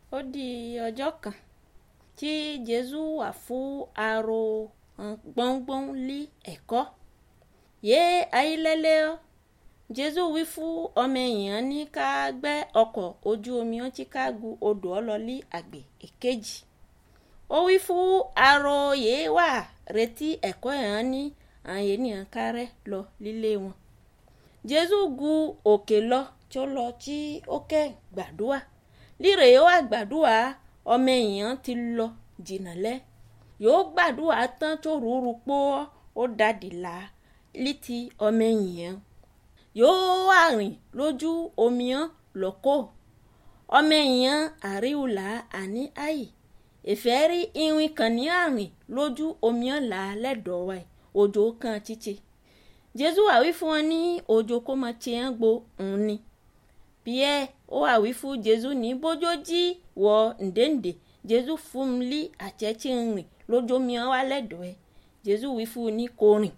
ó di ọjọ́ kan tí jésù wà fún aro gbọ́ngbọ́n lé ẹ̀kọ́ yé ayílẹ́lẹ́ ọ́ jésù wí fún ọmọ èèyàn ní ká gbẹ́ ọkọ̀ ojú omi ó tí ká gu odò ọlọ́lí àgbè èkejì ó wí fún aro yìí wà retí ẹ̀kọ́ yẹn ní àwọn ènìyàn kárẹ́ lọ lílé wọn jésù gu òkè lọ tó lọ tí ó kẹ́ gbàdúrà líre yóò wá gbàdúrà ọmọ èèyàn ti lọ jìnnà lẹ yóò gbàdúrà tán tó rúurú pọ́ ó dàdí là létí ọmọ èèyàn yóò wá rìn lójú omi hàn lọ́kọ́ ọmọ èèyàn àríwùlà àní àyè ìfẹ́ rí irin kan ní àrìn lójú omi hàn là lẹ́dọ̀ọ́ wa òjò kan títí jésù wà wí fún wọn ní òjò kó máa tiẹ̀ ń gbo òun ni pierre ó wà wí fún jésù ní bójó jí wọ ǹdẹ́ǹdẹ́ jésù fún un lí àtẹ̀tí ń rìn lójú omi hàn wá lẹ́dọ̀ọ́ ẹ̀ jésù wí fún un ní kò rìn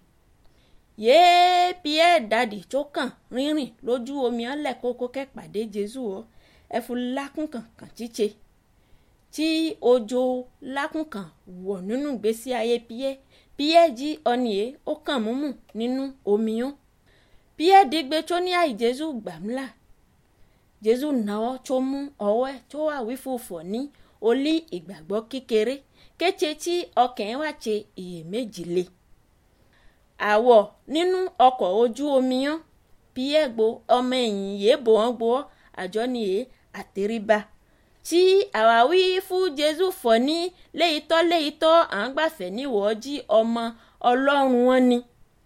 yéé pierre dàdí tó kàn rírìn lójú omi hàn lẹ́kọ́kọ́ kẹ́pàdé jésù ọ ẹ̀fù lákùnkàn kàn tíṣe tí òjò lákùnkàn wọ̀ nínú ìgbésí ayé pierre pierre jí ọ̀nìyẹ ó kàn múmù nínú omi hàn pierre dígbé tó ní àì jésù gbàmúlà jésù náwó tó mú ọwọ́ ẹ̀ tó wà wí fòfò ní olí ìgbàgbọ́ kékeré kété tí ọkàn wà ṣe iyèméjì le àwọ̀ nínú ọkọ̀ ojú omi hàn pierre gbo ọmọ ẹ̀yìn yìí bò wọ́n gbọ́ àjọ nìyẹ àtẹríba tí àwáwí fún jésù fọ ní léyìítọ́ léyìítọ́ à ń gbàfẹ́ níwọ̀ jí ọmọ ọlọ́run wọn ni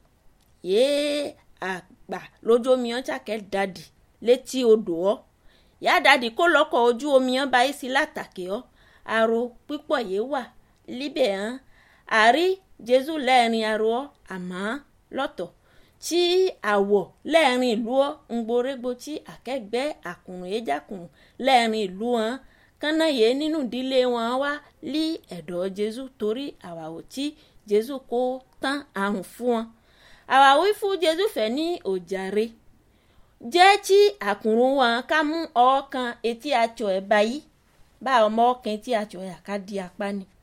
yéé àgbà lójú omi hàn ṣàkẹ́ dàdí létí odò ọ́ yá dàdí kó lọ́kọ̀ ojú omi hàn báyìí sí látàkì ọ́ àrò pípọ̀ yìí wà líbẹ̀ hàn àrí jésù lẹ́ẹ̀rin àrò ọ́ àmọ́ lọ́tọ̀ tí àwọ̀ lẹ́ẹ̀rin ìlú ọ́ ń gborégbó tí àkẹ́gbẹ́ àkùnrin ejákùnrin lẹ́ẹ̀rin ìlú wọn kánná yé nínú ìdílé wọn wá lí ẹ̀dọ̀ jésù torí àwàwò tí jésù kó tán àrùn fún wọn àwàwí fún jésù fẹ́ ní òjàre jẹ́ tí àkùnrin wọn ká mú ọwọ́ kan etí àtsọ ẹ̀ báyìí bá ọmọ ọkàn etí àtsọ ẹ̀ ká di apá ni